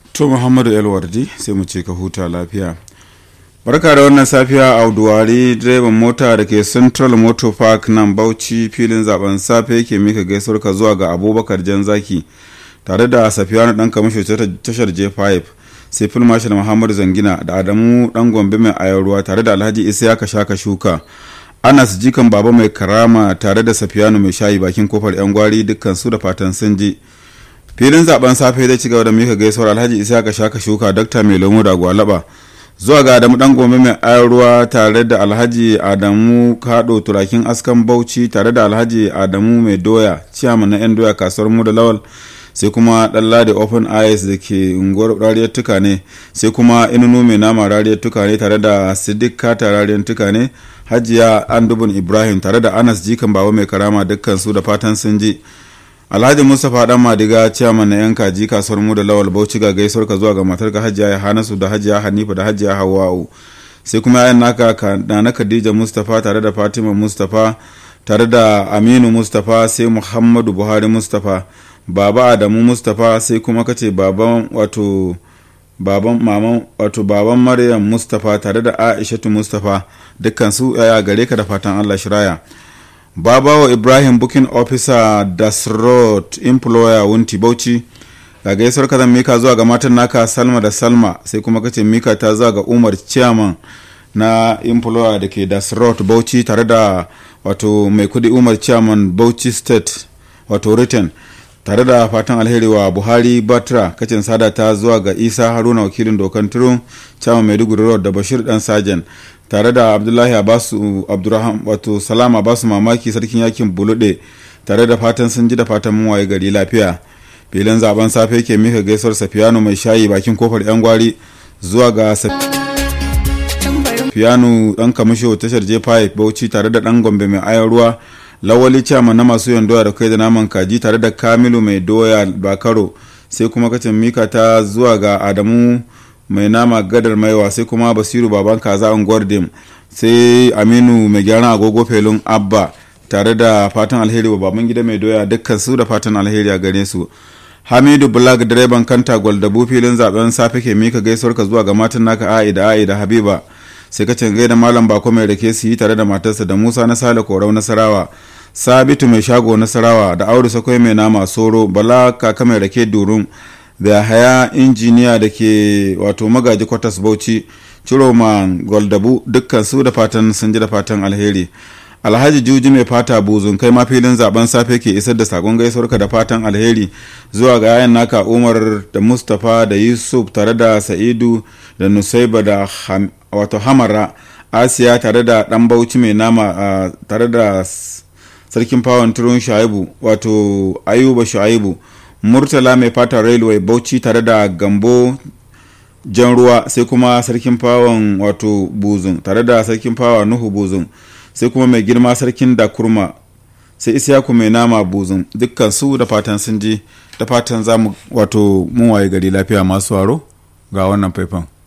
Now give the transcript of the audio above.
to muhammadu elwardi sai mu ce ka huta lafiya barka da wannan safiya a auduwari direban mota da ke central motor park nan bauchi filin zaben safe yake mika gaisuwar ka zuwa ga abubakar janzaki tare da safiyanu dan kamisho tashar j5 sai filmashal muhammadu zangina da adamu dan gombe mai ayar ruwa tare da alhaji isiyaka shaka shuka anas jikan baba mai karama tare da safiyanu mai shayi bakin kofar yan gwari dukkan su da fatan sun ji filin zaben safe zai ci gaba da mika gaisuwar alhaji isiyaka shaka shuka dakta mai lomo da gwalaba zuwa ga adamu dan gombe mai ayar ruwa tare da alhaji adamu kado turakin askan bauchi tare da alhaji adamu mai doya ciyaman na yan doya kasuwar mu da lawal sai kuma ɗalla open eyes da ke unguwar rariyar tuka ne sai kuma inunu mai nama rariyar tuka ne tare da siddiq kata rariyar tuka ne hajiya andubun ibrahim tare da anas jikan baba mai karama dukkan su da fatan sun ji alhaji mustapha dan madiga ciyaman na yan kaji kasuwar mu da lawal bauchi ga gaisuwar ka zuwa ga matar ka hajiya hanasu da hajiya hanifa da hajiya hawa'u sai kuma yayan naka da na khadija mustapha tare da fatima mustapha tare da aminu mustapha sai muhammadu buhari mustapha baba adamu mustapha sai kuma kace baban wato baban maman wato baban maryam mustapha tare da aishatu mustapha dukkan su yaya gare ka da fatan allah shiraya babawa ibrahim booking officer dasrot employer wunti bauchi ga gaisuwar ka zan mika zuwa ga matan naka salma da salma sai kuma kace mika ta zuwa ga umar chairman na employer da ke dasrot bauchi tare da wato mai kudi umar chairman bauchi state wato written tare da fatan alheri wa buhari batra kacin sada ta zuwa ga isa haruna wakilin dokan turun chairman maiduguri road da bashir dan sajan tare da abdullahi abasu abdurrahman wato salama basu mamaki sarkin yakin bulude tare da fatan sun ji da fatan mun waye gari lafiya filin zaben safe ke mika gaisuwar safiyanu mai shayi bakin kofar yan gwari zuwa ga safiyanu dan kamisho tashar j5 bauchi tare da dan gombe mai ayan ruwa lawali chairman na masu yan doya da kai da naman kaji tare da kamilu mai doya bakaro sai kuma kacin mika ta zuwa ga adamu mai nama gadar maiwa sai kuma basiru baban kaza unguwar dim sai aminu mai gyaran agogo felun abba tare da fatan alheri wa baban gida mai doya dukkan su da fatan alheri a gare su hamidu black direban kanta gwaldabu filin zaben safe ke mika gaisuwar ka zuwa ga matan naka a'i da a'i da habiba sai ka cangai da malam bako mai rake su yi tare da matarsa da musa na sale korau nasarawa sabitu mai shago nasarawa da audu sakwai mai nama soro bala kaka mai rake durum da haya injiniya da ke wato magaji kwatas bauchi ciroman goldabu dukkan su da fatan sun ji da fatan alheri alhaji juji mai fata buzun kai ma filin zaben safe ke isar da sakon gaisuwarka da fatan alheri zuwa ga yayan naka umar da mustapha da yusuf tare da sa'idu da nusaiba da wato hamara asiya tare da dan bauchi mai nama tare da sarkin fawon turun shaibu wato ayuba shaibu murtala mai fata railway bauchi tare da gambo jan ruwa sai kuma sarkin fawon wato buzun tare da sarkin fawa nuhu buzun sai kuma mai girma sarkin da kurma sai isyaku mai nama buzun dukkan su da fatan sun ji da fatan za mu wato mun waye gari lafiya masu waro ga wannan faifan